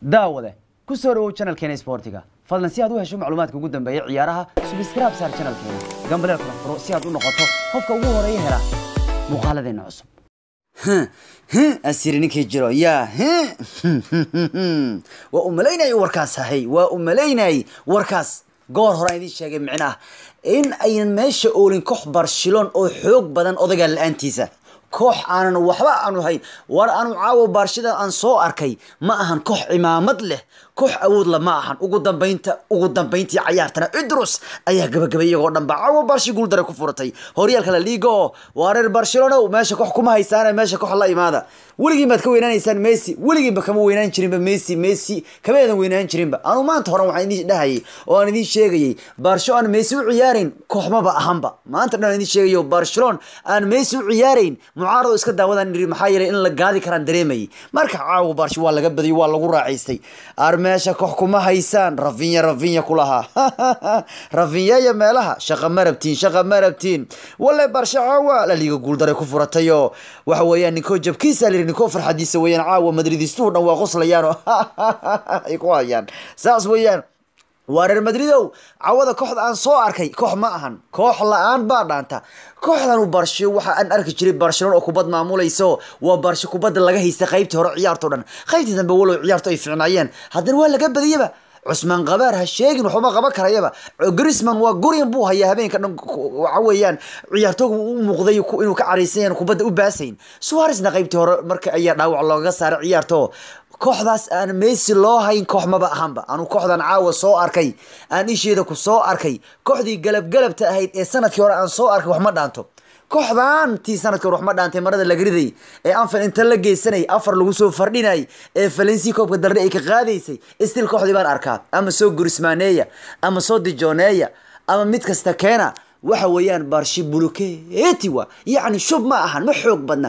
daawade ku soo dhawow channelkeena sportiga fadlan si aad u hesho macluumaadka ugu dambeeya ciyaaraha subscribe saar channelkeena gambaleel kala furo si aad u noqoto qofka ugu horeeya hela muuqaaladeena cusub asiri ninkii jiro yaa waa u malaynayay warkaas ahay waa u malaynayay warkaas goor horaan idiin sheegay micnaha in aynan meesha oolin koox barshilon oo xoog badan odagaa la-aantiisa koox aanan waxba aanu hayn war aanu caawo baarshida aan soo arkay ma ahan koox cimaamad leh koox awoodla ma ahan ugu dambaynta ugu dambayntii cayaartana idrus ayaa gabagabay iyagoo dhanba caawo baarshi guuldare ku furatay horyaalka la liiga oo waa reer barcelono meesha koox kuma haysaane meesha koox la imaada weligiin baad ka weynaanaysaan messi weligiinba kama weynaan jirinba messi messi kama eedan weynaan jirinba anu maanta horan waxaan idiin dhahayay oo aan idiin sheegayay barsho aan messi u ciyaareyn kooxmaba ahanba maanta dhan aan idiin sheegayo barcelon aan messi u ciyaarayn mucaarado iska daawadaan niri maxaa yeelay in la gaadi karaan dareemayay marka caawa barsho waa laga badiyay waa lagu raacaystay ar meesha koox kuma haysaan rafinya rafinya ku lahaa rafinyaya meelaha shaqa ma rabtiin shaqa ma rabtiin wale barsho caawa la liiga guuldaray ku furatayoo waxa weeyaan ninkoo jabkiisa la ninkoo farxadiisa weeyaan caawa madridistuhu dhan waa qoslayaan oo ay ku hayaan saas weeyaan waa reer madridow cawada kooxda aan soo arkay koox ma ahan koox la-aan baa dhaanta kooxdanu barsho waxa aan arki jiray barcelona oo kubad maamulayso waa barsho kubadda laga haysta qaybtii hore ciyaarto dhan qaybtii dambe walow ciyaarto ay fiicnaayeen haddana waa laga badiyaba cusmaan qabaar ha sheegin waxuma qaban karayaba grisman waa gurian buu hayaa habeenka dhan waxa weeyaan ciyaartooga u muuqday inuu ka caraysan kubadda u baasayn suaresna qaybtii hore marka ayaa dhaawac looga saaray ciyaarto kooxdaas aan messi loo hayn koox maba ahanba anu kooxdan caawa soo arkay aan isheeda ku soo arkay kooxdii galab galabta ahayd ee sanadkii hore aan soo arkay wax ma dhaanto kooxdan tii sanadkii hore wax ma dhaantay marada laga riday ee anfal inta la geysanay afar lagu soo fardhinay ee valensi koobka darre ay ka qaadaysay stil kooxdii baan arkaa ama soo gurismaaneeya ama soo dijoneeya ama mid kasta keena waxa weeyaan barshi buluketi wa yacni shub ma ahan ma xoog badna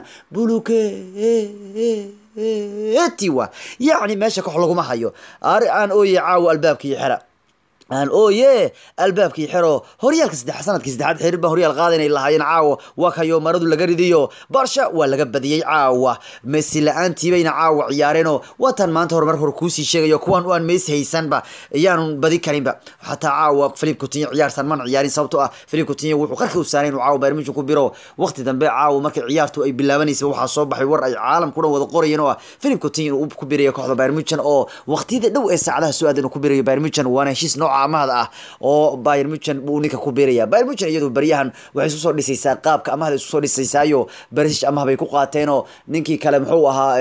buluketi wa yacni meesha koox laguma hayo ari aan ooye caawo albaabkii xera aan ooye albaabkii xero horyaalka saddex sanadkii saddexaad xiriir baa horyaal qaada inay lahaayeen caawa waa kayo maradu laga ridiyo barsha waa laga badiyey caawa messi la-aantii bayna caawa ciyaareenoo waatan maanta hore mar hore kuusii sheegayo kuwan aan messi haysanba iyaanu badi karinba xataa caawa philip coutinho ciyaartan man ciyaarin sababto ah philip coutinho wuxuu qarka u saaray inuu caawa bayern munchen ku biro waqti dambe caawa markay ciyaartu ay bilaabanaysa waxaa soo baxay war ay caalamku dhan wada qorayeen oo ah philip coutinho inuu ku birayo kooxda bayern munchen oo waqtiyada dhow ee saacadaha soo aadan uu ku birayo bayern munchen waana heshiis nooca amahda ah oo bayern munchen buu ninka ku biiraya bayern munchen iyadu baryahan waxay isku soo dhisaysaa qaabka amahda isku soo dhisaysaayo barisic amah bay ku qaateenoo ninkii kale muxuu ahaa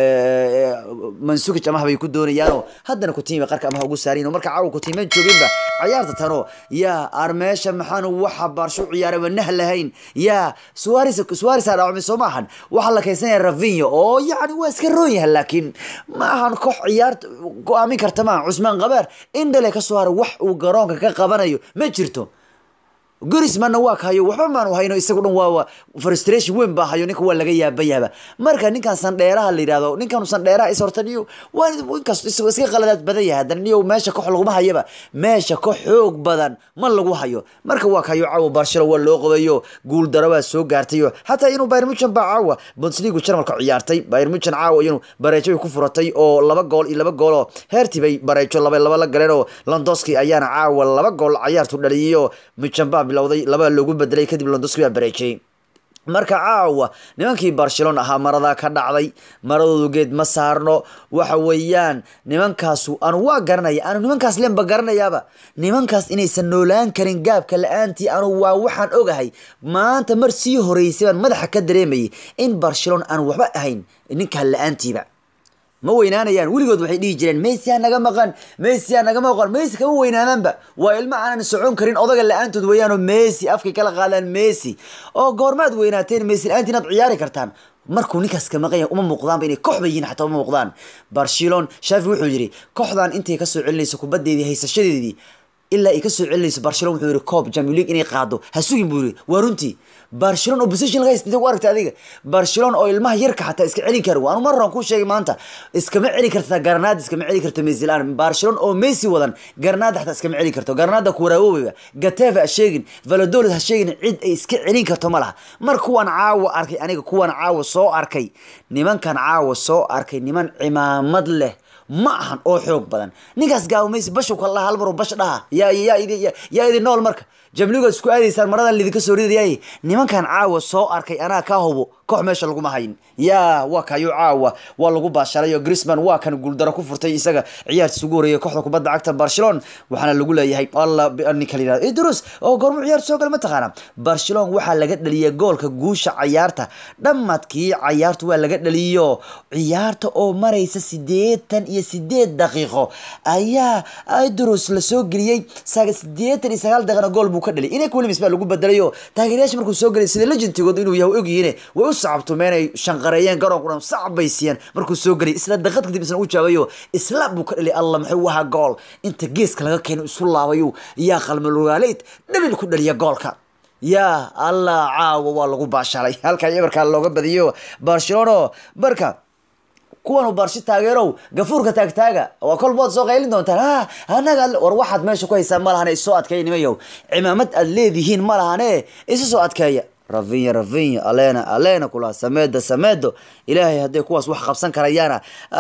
mansukic amah bay ku doonayaanoo haddana kutiima qarka amah ugu saariin marka caawa kutiiman jooginba ciyaarta tano yaa armeesha maxaanu waxa baarsho ciyaaray waa nah lahayn yaa suaris suaris aa dhaawacmay soo maahan waxaa la kaysanaya ravinyo oo yacni waa iska roon yahay laakiin ma ahan koox ciyaarta go-aamin karta maaha cusmaan qabaar indhale ka soo haray wax uu garoonka ka qabanayo ma jirto gurismanna waa ka hayo waxba maanu hayno isagu dhan waa frustration weyn baa hayo ninka waa laga yaabayaba marka ninkan sandheeraha la yidhahdo ninkan sandheeraha is horta niyo waa ninkaas isagoo iska qaladaad badan yahay haddana niyo meesha koox laguma hayaba meesha koox xoog badan ma lagu hayo marka waa kayo caawa barshelo waa loo qabayo guul daro baa soo gaartayo xataa inuu bayern munchen baa caawa bundesliga jarmalka ciyaartay bayern munchen caawa iyanu bareejo bay ku furatay oo laba gool iyo laba gool oo heertii bay bareejo laba laba la galeen oo londoski ayaana caawa laba gool ciyaartu dhaliyay oo munchen baa bilowday laba loogu bedelay kadib londoski baa bareejiyey marka caawa nimankii barcelona ahaa maradaa ka dhacday maradoodu geed ma saarno waxa weeyaan nimankaasu anu waa garanaya anu nimankaas lenba garanayaaba nimankaas inaysan noolaan karin gaabka la-aantii anu waa waxaan ogahay maanta mar sii horeysay baan madaxa ka dareemayay in barcelona aanu waxba ahayn ninkaan la-aantiiba ma weynaanayaan weligood waxay dhihi jireen messi ha naga maqan messi ha naga maqan messi kama weynaanaanba waa ilmo aanan socon karin odaga la-aantood weeyaanoo messi afkay kala qaadaan messi oo goormaad weynaateen messi la-aantii inaad ciyaari kartaan markuu ninkaas ka maqan yahay uma muuqdaanba inay kooxba yihiin xataa uma muuqdaan barcelon shafi wuxuu yidhi kooxdan intay kasoo celinayso kubaddeedii haysashadeedii ilaa ay kasoo celinayso barcelon wuxuu yidhi coob champion league inay qaado ha sugin buu yidhi waa runtii barcelon oo position laga haysta u aragta adiga barcelon oo ilmaha yarka xataa iska celin kara waanu mar horan kuu sheegay maanta iskama celi karta garnaad iskama celi karto messi la-aan barcelon oo messi wadan garnaada xataa iskama celi karto garnaada kuwaraawoweyba gateva ha sheegin valladolid ha sheegin cid ay iska celin karto ma laha mar kuwan caawa arkay aniga kuwan caawa soo arkay nimankan caawa soo arkay niman cimaamad leh ma ahan oo xoog badan ninkaas gaawo messi bashu kala hal mar oo bash dhaha yaa yaa idi yaa idi nool marka jamligood isku aadaysaan maradan lidinka soo ridayay nimankan caawa soo arkay anaa ka hubo koox meesha laguma hayin yaa waa kayo caawa waa lagu baashalayo grisman waa kan guuldaro ku furtay isaga ciyaartiis ugu horeeyay kooxda kubadda cagta barcelona waxaana lagu leeyahay alla ninka la yihahdo idrus oo goormu ciyaarta soo gala mataqaana barcelona waxaa laga dhaliyay goolka guusha cayaarta dhammadkii cayaartu waa laga dhaliyo ciyaarta oo maraysa sideetan iyo sideed daqiiqo ayaa idrus lasoo geliyey sideetan iyo sagaal daqiiqna gool buu ka dhaliy inek williams baa lagu bedelayo taageerayaasha markuu soo gelay sida legentigooda inuu yahay ogyihiin way u sacabtumeenay shanqareeyeen garoonku dhan sacab bay siiyeen markuu soo gelay isla daqiiq kadib isna u jaabayo isla buu ka dhaliy alla muxuu ahaa gool inta geeska laga keeno isu laabayo yaa qalmalugaaleyt dhabil ku dhaliya goolka yaa allah caawa waa lagu baashalay halkaa eberkaa looga badiyo barcelona marka kuwan barshi taageerow gafuurka taagtaaga waa kolbood soo qaylin doontaan ha anaga war waxaad meesha ku haysaan ma lahane isoo adkeeya nimayow cimaamad aad leedihiin ma lahane isu soo adkeeya ravinya ravinya alena alena kula sameeda sameedo ilaahay hadday kuwaas wax qabsan karayaana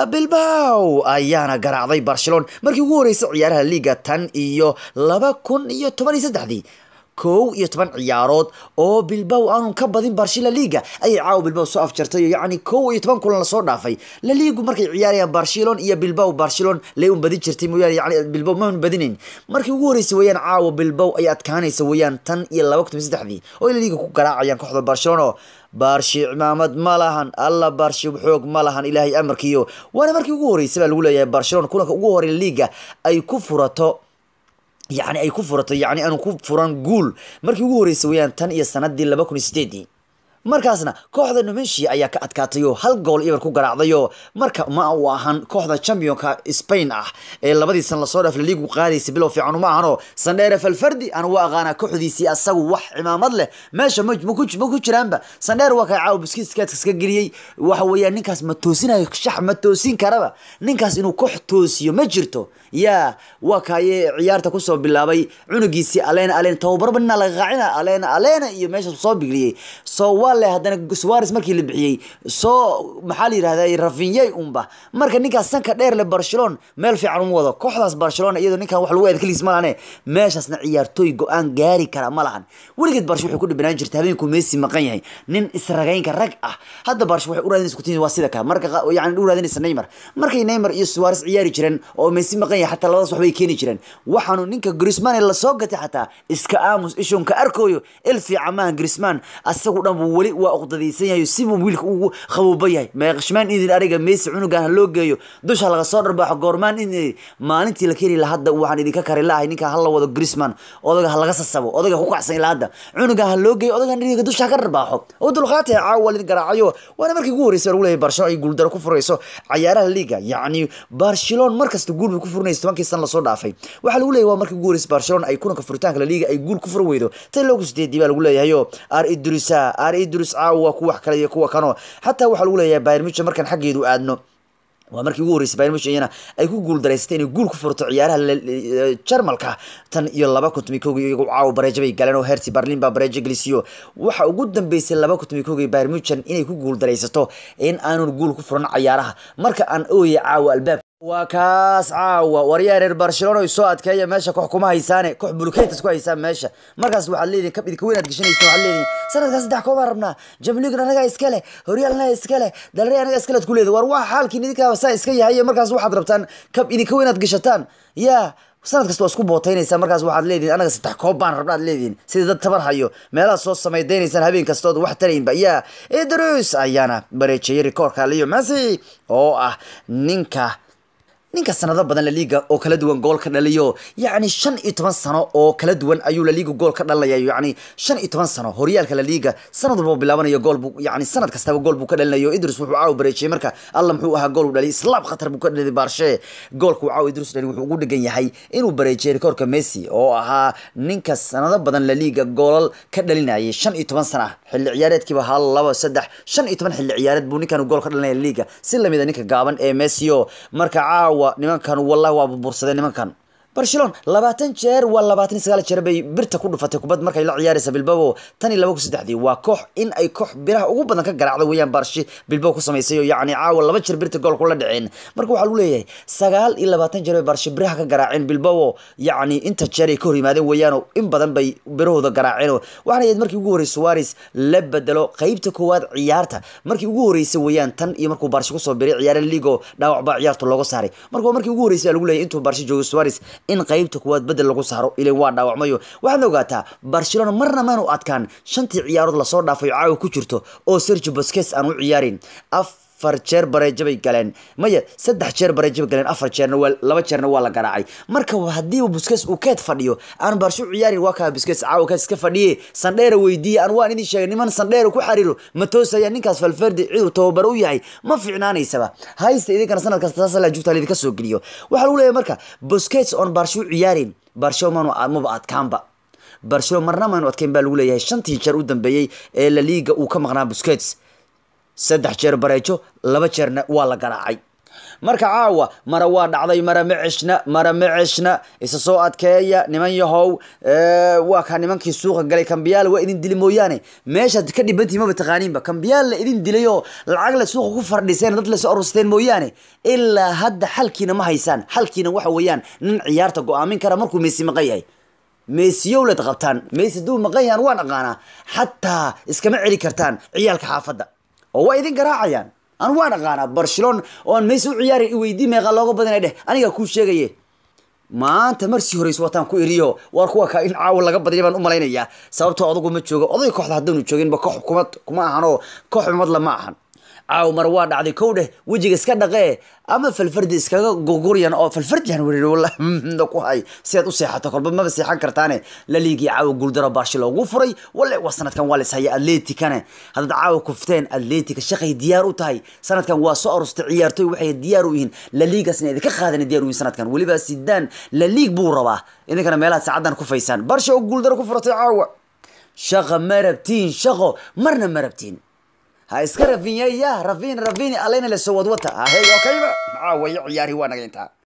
bilbao ayaana garaacday barcelona markii ugu horeysay ciyaaraha liiga tan iyo laba kun iyo toban iyo saddexdii kow iyo toban ciyaarood oo bilbao aanun ka badin barshi laliga ayay caawa bilbao soo afjartay yacni kow iyo toban kulan lasoo dhaafay laligu markay ciyaarayaan barcelon iyo bilbao barcelon lay un badin jirtay mooyaane yani bilbao ma un badinayn markii ugu horeysay weeyaan caawa bilbao ay adkaanaysa weeyaan tan iyo laba kun iyo saddexdii oo laliga ku garaacayaan kooxda barcelona baarshi cimaamad ma lahan alla baarshi xoog ma lahan ilaahay amarkiyo waana markii ugu horeysay baa lagu leeyahay barcelona kulanka ugu horey liga ay ku furato yacni ay ku furato yacni aanu ku furan guul markii ugu horeysay weeyaan tan iyo sanadii laba kun iyo sideedii markaasna kooxda numensia ayaa ka adkaatay oo hal gool ibar ku garaacdayo marka ma uu ahan kooxda championka spain ah ee labadii san lasoo dhaaf laliigu qaadaysa bilow fiican uma ahano sandheere falfardi aan u aqaana kooxdiisii asagu wax cimaamad leh meesha ma ma ku jiraanba sandheer waa kaa caawa biskiiskaadka iska geliyey waxa weeyaan ninkaas ma toosinayo shax ma toosin karaba ninkaas inuu koox toosiyo ma jirto yaa waa kaaye ciyaarta kusoo bilaabay cunugiisii alena alena tababarba nina laga qaacina alena alena iyo meesha soo bigliyey so waa le haddana suares markii la bixiyey soo maxaa la yidhahda rafinyey unba marka ninkaas sanka dheer le barcelona meel fiican uma wado kooxdaas barcelona iyadoo ninkan wax lagu eeda kaligiis ma lahane meeshaasna ciyaartooy go-aan gaari kara ma lahan weligeed barsh waxay ku dhibinaan jirta habeenku messi maqan yahay nin isragaynka rag ah hadda barsh waxay u raadinaysa kutin waa sida ka marka yani u raadinaysa neymar markay neymar iyo suares ciyaari jireen oo messi maqan yahay xataa labadaas waxbay keeni jireen waxaanu ninka grisman lasoo gatay xataa iska aamus ishun ka arkooyo il fiican maaha grisman asagu dhan buu weli waa uqdadaysan yahay sibuu wiilka ugu qabooba yahay meeqshmaan idin ariga messi cunugan ha loo geeyo dusha laga soo dharbaaxo goormaan in maalintii la keeni la hadda waxaan idinka kari lahay ninka hala wado grisman odaga ha laga sasabo odaga ku kacsan ilaa hadda cunugan ha loo geeyo odagan iriga dusha ha ka dharbaaxo oo dulqaatay caawa waa lidin garaacayo waana markii ugu horreysay lagu leeyahay barcelona ay guuldaro ku furayso cayaaraha liga yacni barcelona markasta guul bay ku furinaysa tobankii san lasoo dhaafay waxaa lagu leeyahay waa markii ugu horreysay barcelona ay kulanka furitaanka la liga ay guul ku furi weydo tan loogu sideedii baa lagu leeyahayo ar idrisa ar idris caawa waa kuwa wax kale iyo kuwa kano xataa waxaa lagu leeyahay bayern muchen markaan xaggeedu aadno waa markii ugu horreysay bayern muchen iyana ay ku guul daraysatay inay guul ku furto ciyaaraha jarmalka tan iyo laba kun tomi koogi iyagu caawa bareejo bay galeen oo herti berlin baa bareejo gelisiyo waxa ugu dambeysay laba kun tomi koogi bayern muchen inay ku guul daraysato in aanun guul ku furan cayaaraha marka aan ooyay caawa albaab waa kaas caawa waryaa reer barcelona ay soo adkeeya meesha koox kuma haysaane koox bulukeytas ku haysaan meesha markaas waxaad leedihin kab idinka weyn aad gashanaysa waxaad leedihin sanadkaa saddex koobaan rabnaa jamligan anagaa iska leh horyaal anagaa iska leh dalre anagaa iska leed ku leeda war waa xaalkiin idinkaaba saa iska yahay markaas waxaad rabtaan kab idinka weyn aad gashataan yaa sanad kasta waa isku bootaynaysaa markaas waxaad leedihin anaga saddex koob baan rabna aad leedihin sida dad tabar hayo meelaha soo samaydaynaysan habeen kastood wax taraynba yaa idrus ayaana bareejiyey rikoorka leo messi oo ah ninka ninka sanado badan laliga oo kala duwan gool ka dhaliyo yacni shan iyo toban sano oo kala duwan ayuu laliga gool ka dhalinaya yacni shan iyo toban sano horyaalka laliga sanad walba bilaabanayo gool buu yacni sanad kastaba gool buu ka dhalinayo idris wuxuu caawa bareejiyey marka alla muxuu ahaa gool uu dhaliyay islaab khatar buu ka dhaliyay baarshe goolku caawa idris dhali wuxuu ugu dhegan yahay inuu bareejiyey rikoorka messi oo ahaa ninka sanado badan laliga goolal ka dhalinayay shan iyo toban sana xilli ciyaareedkiiba hal laba saddex shan iyo toban xilli ciyaareed buu ninkan gool ka dhalinaya laliga si lamid a ninka gaaban ee messi o marka caawa nimankan wallahi waa burbursadeen nimankan barcelona labaatan jeer waa labaatan iyo sagaal jeer bay birta ku dhufatay kubad markay la ciyaaraysa bilbao tan iyo laba kun saddexdii waa koox in ay koox biraha ugu badan ka garaacda weeyaan barshi bilbao ku samaysay oo yacni caawa laba jeer birta gool kula dhaceen marka waxaa lagu leeyahay sagaal iyo labaatan jeer bay barshi biraha ka garaaceen bilbao yacni inta jeer ay ka hor yimaadeen weeyaanoo in badan bay birahooda garaaceen waxaana yahayd markii ugu horreysay suarez la bedelo qeybta koowaad ciyaarta markii ugu horreysay weeyaan tan iyo markuu barshi kusoo biray ciyaara ligo dhaawac baa ciyaarta looga saaray marka markii ugu horreysay lagu leeyahay intuu barshi joogo suarez in qeybta kuwaad bedel lagu saaro ilay waa dhaawacmayo waxaadna ogaataa barcelona marna maanu adkaan shantii ciyaarood lasoo dhaafay caawa ku jirto oo sergio bosques aan u ciyaarin afar jeer bareejo bay galeen maya saddex jeer bareejo bay galeen afar jeerna waa laba jeerna waa la garaacay marka haddii busques uu keed fadhiyo aan barsho u ciyaarin waa kaa busques caawa keed iska fadhiye sandheera weydiiye aan waan idin sheegay niman sandheera ku xariiro matoosaya ninkaas falferdi ciduu tababar u yahay ma fiicnaanaysaba haysta idinkana sanad kasta taas la jugta idinka soo geliyo waxaa lagu leeyahay marka busques oon barsho u ciyaarin barsho manu maba adkaanba barcelona marna maanu adkayn baa lagu leeyahay shantii jeer u dambeeyey ee la liiga uu ka maqnaa busquets saddex jeer bareejo laba jeerna waa la garaacay marka caawa mara waa dhacday mara ma ceshna mara ma ceshna isa soo adkeeya niman yahow waa kaa nimankii suuqa galay kambiyaal waa idin dili mooyaane meeshaad ka dhibantihi maba taqaaniinba kambiyaal la idin dilay oo lacag la suuqa ku fardhiseen dad lasoo arursteen mooyaane ilaa hadda xalkiina ma haysaan xalkiina waxa weeyaan nin ciyaarta go-aamin kara markuu meesi maqan yahay meesiyowlad qabtaan meesi hadduu maqan yahan waan aqaanaa xataa iskama celi kartaan ciyaalka xaafadda oo waa idin garaacayaan anu waan aqaanaa barcelona oo aan meesi u ciyaari iweydii meeqa looga badana dheh anigaa kuu sheegaye maanta marsii horeysa wataan ku iriyo waar kuwa ka in caawa laga badaya baan u malaynayaa sababtoo odagu ma joogo oday kooxda haddaanu jooginba koox kuma kuma ahan oo koox xumadla ma ahan caaw mar waa dhacday kow dheh wejiga iska dhaqee ama falfardi iskaga gurguryan oo falfardiyan werir walla ku hay si aad u seexato kolba maba seexan kartaane la liigii caawa guuldaro baashi loogu furay walle waa sanadkan waa lishaya atleticane haddaad caawa kufteen atletica shaqay diyaar u tahay sanadkan waa soo arustay ciyaartoy waxay diyaar u yihiin la liigasna idinka qaadan diyaar u yihiin sanadkan weliba sidaan la liig buu rabaa idinkana meelaha saacadan ku faysaan barsha oo guuldaro ku furatay caawa shaqa ma rabtiin shaqo marna ma rabtiin ha iska rafinyaya rafin rafini alena la soo wadwata ha hey okayba maxaa wayo ciyaari waa naga intaa